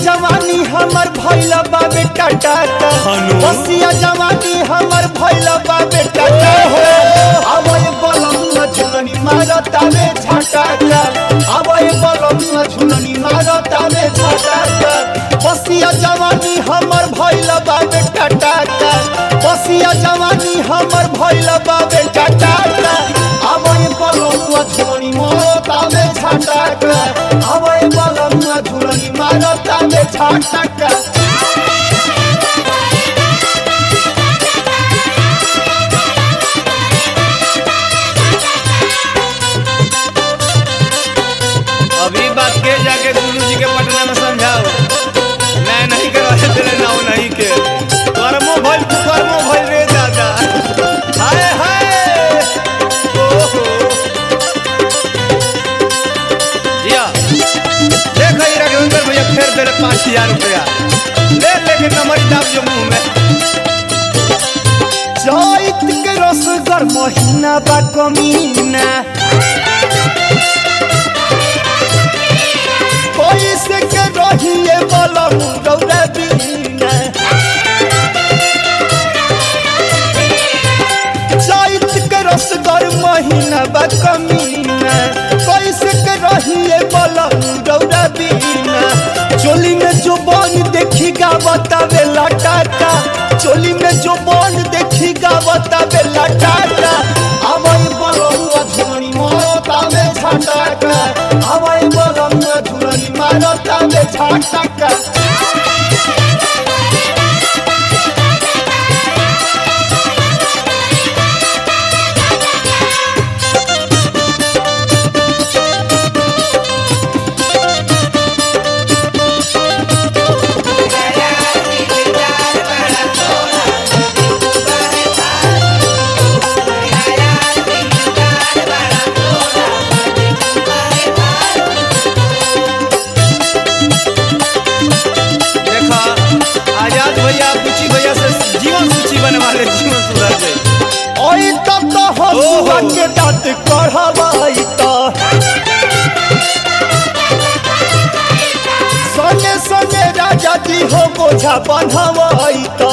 जवानी हमर भइल बाबे टाटा हनु। बसिया जवानी हमर भइल बाबे टाटा अब ये बलम झुलनी मारतावे झटाका अब ये बलम झुलनी मारतावे झटाका बसिया जवानी हमर भइल बाबे टाटा बसिया जवानी हमर भइल बाबे टाटा अब ये बलम झुलनी मारतावे झटाका अब ये बलम झुलनी मारतावे झटाका अभी बात के जाके गुरु जी के पटना में समझाओ मैं नहीं के रहे तेरे नाव नहीं के कर्मो भइल कर्मो भइल रे दादा हाय हाय ओहो जिया देख ही राघवेंद्र भैया फेर दे पाँच हजार रुपया ले लेके कमरी दाब जो मुंह में चैत के रसगर महीना बा कमीना पैसे के रहिए बलम रौरा बीना चैत के रसगर महीना बा कमीना पैसे के रहिए बलम रौरा बीना चोली में जो बन देखी गावता बेला टाटा चोली में जो बन देखी गावता बेला टाटा आवई बलम झुमनी मारता में छाटाका आवई बलम झुमनी मारता में छाटाका देखा आजाद भैया बुची भैया से जीवन सूची बनवा ले जीवन सुधर जाए ओई तब तो हसुआ ओहो। के दांत कढ़वाई तो संगे संगे राजा जी हो बोझा बन्हवाई तो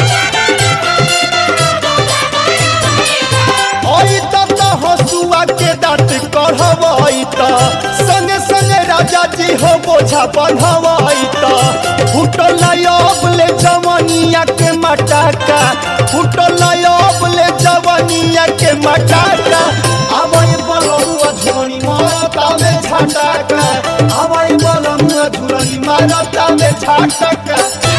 ओई तब तो हसुआ के दांत कढ़वाई तो संगे संगे राजा जी हो बोझा बन्हवाई तो फुटल ले जवनिया के मटाका फुटल ले जवनिया के मटाका आवई बलमुआ झुरनी मारता में छाटाका आवई बलमुआ झुरनी मारता में छाटाका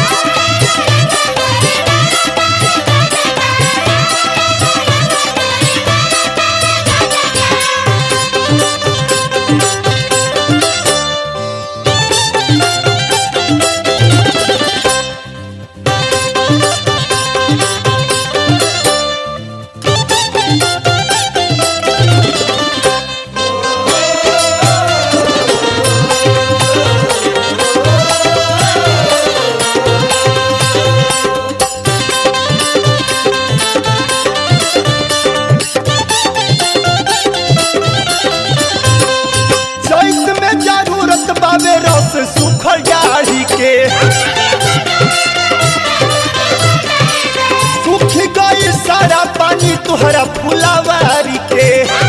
चैत में जरूरत बाबे रस सुखल जाड़ी के सुख गई सारा पानी तुहरा फुलावारी के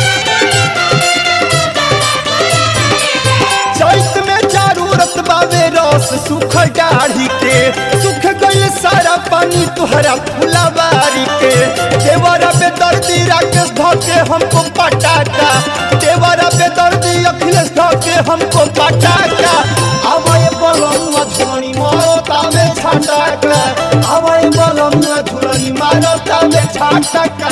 चैत में जरूरत बाबे रस सुखल दाढ़ी के सुख गई सारा पानी तुहरा फुलावारी के देवरा पे दर्दी राकेश धोके हमको पटाटा देवरा पे दर्दी अखिलेश धोके हमको पटाटा आवय बलम झुरनी मारता में छाटाका आवय बलम झुरनी मारता में छाटाका